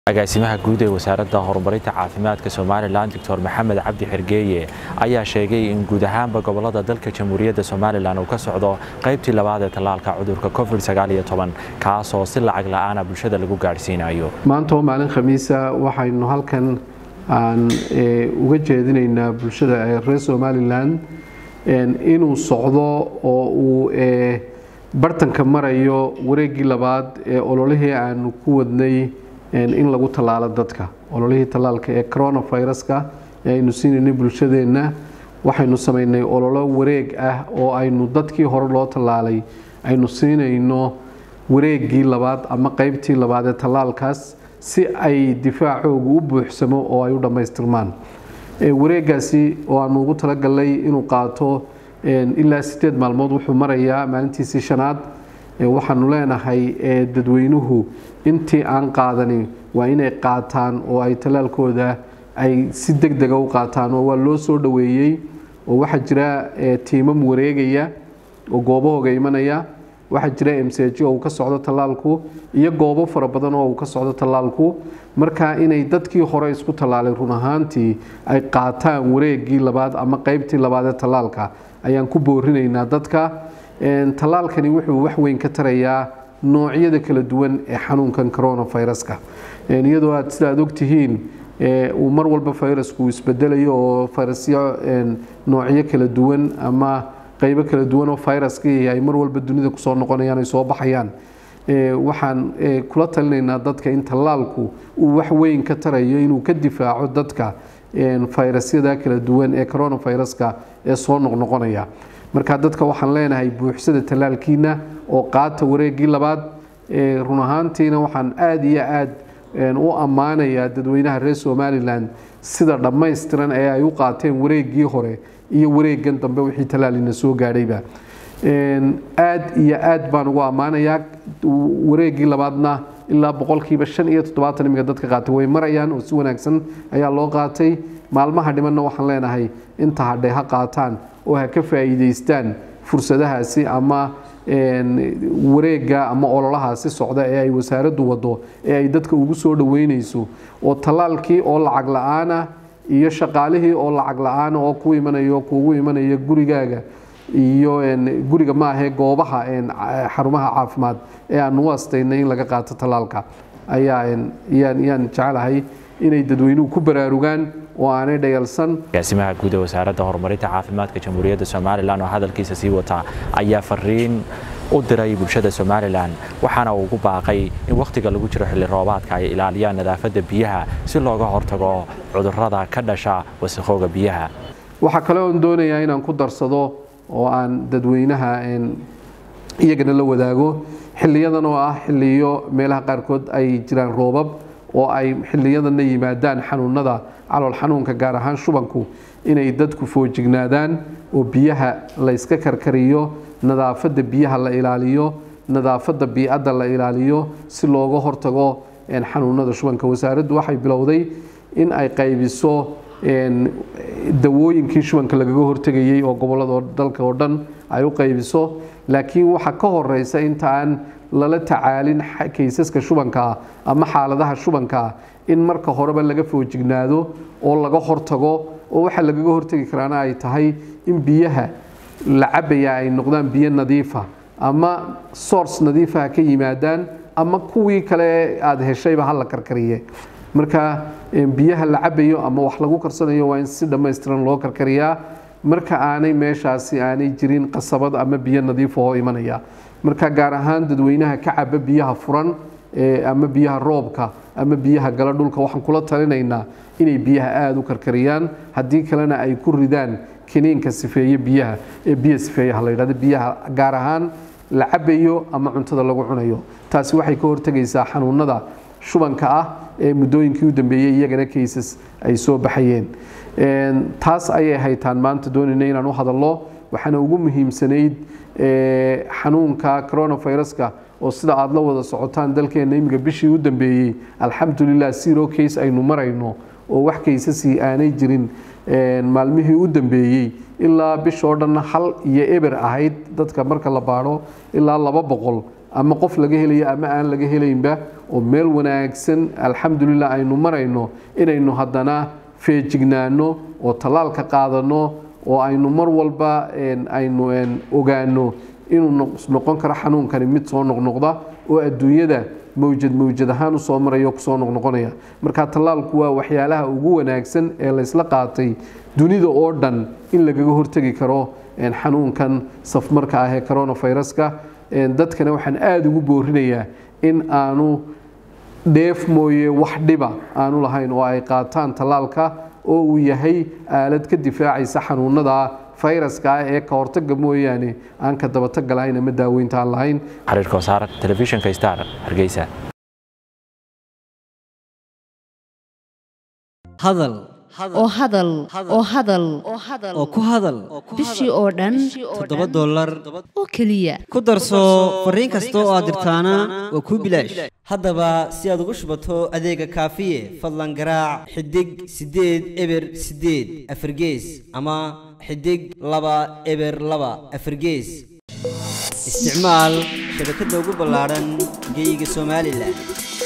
agaasimaha guud ee wasaaradda horumarinta caafimaadka somalilan doctor maxamed cabdi xergeeye ayaa sheegay in guud ahaanba gobolada dalka jamhuuriyadda somalilan uu ka socdo qaybtii labaad ee tallaalka cudurka covid kaasoo si lacag la-aana bulshada lagu gaadhsiinayo maanta oo maalin khamiisa waxaynu halkan aan uga jeedinaynaa bulshada reer somalilan inuu socdo oo uu bartanka marayo wareegii labaad ee ololihii aanu ku wadnay in lagu tallaalo dadka ololihii tallaalka ee coronaviruska ee aynu siinaynay bulshadeenna waxaynu samaynay ololo wareeg ah oo aynu dadkii hore loo tallaalay aynu siinayno wareegii labaad ama qeybtii labaad ee tallaalkaas si ay difaacoogu u buuxsamo oo ay u dhammaystirmaan wareegaasi oo aanu ugu talagalnay inuu qaato ilaa sideed maalmood wuxuu marayaa maalintiisii shanaad waxaanu leenahay dadweynuhu intii aan qaadani waa inay qaataan oo ay tallaalkooda ay si deg dega u qaataan oo waa loo soo dhoweeyey oo waxaa jira tiimam wareegaya oo goobahooga imanaya waxaa jira msj oo uu ka socdo tallaalku iyo goobo fara badan oo uu ka socdo tallaalku marka inay dadkii hore isku tallaalay run ahaantii ay qaataan wareegii labaad ama qeybtii labaad ee tallaalka ayaan ku boorinaynaa dadka tallaalkani wuxuu wax weyn ka tarayaa noocyada kala duwan ee xanuunkan coronaviruska iyadoo aad sida aad ogtihiin uu mar walba virusku isbedelayo oo virusyo noocyo kala duwan ama qeybo kala duwan oo viruskii ay mar walba dunida kusoo noqonayaan ay soo baxayaan waxaan kula talinaynaa dadka in tallaalku uu wax weyn ka tarayo inuu ka difaaco dadka fayrasyada kala duwan ee coronaviruska ee soo noqnoqonaya marka dadka waxaan leenahay buuxsada tallaalkiina oo qaata wareegii labaad run ahaantiina waxaan aada iyo aad u ammaanayaa dadweynaha reer somalilan sida dhammaystiran ee ay u qaateen wareegii hore iyo wareegan dambe wixii tallaalina soo gaadhayba aad iyo aad baan ugu ammaanayaa wareegii labaadna ilaa boqolkiiba shan iyo toddobaatan imiga dadka qaatay way marayaan oo si wanaagsan ayaa loo qaatay maalmaha dhimanna waxaan leenahay inta hadhay ha qaataan oo ha ka faa'iidaystaan fursadahaasi ama wareega ama ololahaasi socda ee ay wasaaraddu wado ee ay dadka ugu soo dhoweynayso oo tallaalkii oo lacag la-aana iyo shaqaalihii oo lacag la-aana oo ku imanayo kuugu imanaya gurigaaga iyo guriga maahee goobaha xarumaha caafimaad ee aanu u astaynay in laga qaato tallaalka ayaa yaan jecelahay inay dadweynuhu ku baraarugaan oo aanay dhayalsan agaasimaha guud ee wasaaradda horumarinta caafimaadka jamhuuriyadda somalilan oo hadalkiisa sii wataa ayaa fariin u diray bulshada somalilan waxaana uu ugu baaqay in wakhtiga lagu jiro xilli roobaadka ay ilaaliyaan nadaafadda biyaha si looga hortago cudurrada ka dhasha wasakhooga biyaha waxaa kale oon doonayaa inaan ku darsado oo aan dadweynaha iyagana la wadaago xiliyadan oo ah xiliyo meelaha qaarkood ay jiraan roobab oo ay xiliyadanna yimaadaan xanuunada calool xanuunka gaar ahaan shubanku inay dadku foojignaadaan oo biyaha la yska karkariyo nadaafadda biyaha la ilaaliyo nadaafadda biicadda la ilaaliyo si looga hortago xanuunada shubanka wasaaraddu waxay bilowday in ay qaybiso dawooyinkii shubanka lagaga hortegayey oo gobolada dalka oo dhan ay u qaybiso laakiin waxaa ka horeysa inta aan lala tacaalin kaysaska shubankaa ama xaaladaha shubankaa in marka horeba laga foojignaado oo laga hortago oo waxaa lagaga hortegi karaana ay tahay in biyaha la cabaya ay noqdaan biyo nadiifa ama source nadiifaha ka yimaadaan ama kuwii kale aada heshayba hala karkariye marka biyaha la cabayo ama wax lagu karsanayo waa in si dhammaystiran loo karkariyaa marka aanay meeshaasi aanay jirin qasabad ama biyo nadiifahoo imanaya marka gaar ahaan dadweynaha ka caba biyaha furan ama biyaha roobka ama biyaha gala dhulka waxaan kula talinaynaa inay biyaha aada u karkariyaan haddii kalena ay ku ridaan kiniinka sifeeye biyaha ee biyo sifeeyaha la yidhahdo biyaha gaar ahaan la cabayo ama cuntada lagu cunayo taasi waxay ka hortegaysaa xanuunada shubanka ah ee muddooyinkii u dambeeyey iyagana kaysas ay soo baxayeen taas ayay haytaan maanta doonayna inaan u hadallo waxaana ugu muhiimsanayd xanuunka coronaviruska oo sida aada la wada socotaan dalkeenna imiga bishii u dambeeyey alxamdulilah zero case aynu marayno oo wax kaysasii aanay jirin maalmihii u dambeeyey ilaa bishoo dhan hal iyo eber ahayd dadka marka la baadho ilaa laba boqol ama qof laga helayo ama aan laga helaynba oo meel wanaagsan alxamdulilah aynu marayno inaynu haddana feejignaano oo tallaalka qaadano oo aynu mar walba aynu ogaano inuu noqon karo xanuunkani mid soo noqnoqda oo adduunyada mawjad mawjad ahaan usoo maraya kusoo noqnoqonaya marka tallaalku waa waxyaalaha ugu wanaagsan ee laysla qaatay dunida oo dhan in lagaga hortegi karo xanuunkan safmarka ah ee coronaviruska dadkana waxaan aada ugu boorinayaa in aanu dheef mooye wax dhiba aanu lahayn oo ay qaataan tallaalka oo uu yahay aalad ka difaacaysa xanuunada fayraska ah ee ka hortaga mooyaane aan ka dabatag lahayn ama daaweynta aan lahayn xiriirka wasaar telefishinka star hargeysa hadal oo hadal oo hadal oo ku hadal bishii oo dhan toddoba dollar oo keliya ku darso fariin kasta oo aad dirtaana waa kuu bilaash haddaba si aad ugu shubato adeega kaafiye fadlan garaac xidig siddeed eber siddeed afargees ama xidig laba eber laba afargees isticmaal shabakadda ugu ballaadhan geeyiga somalilan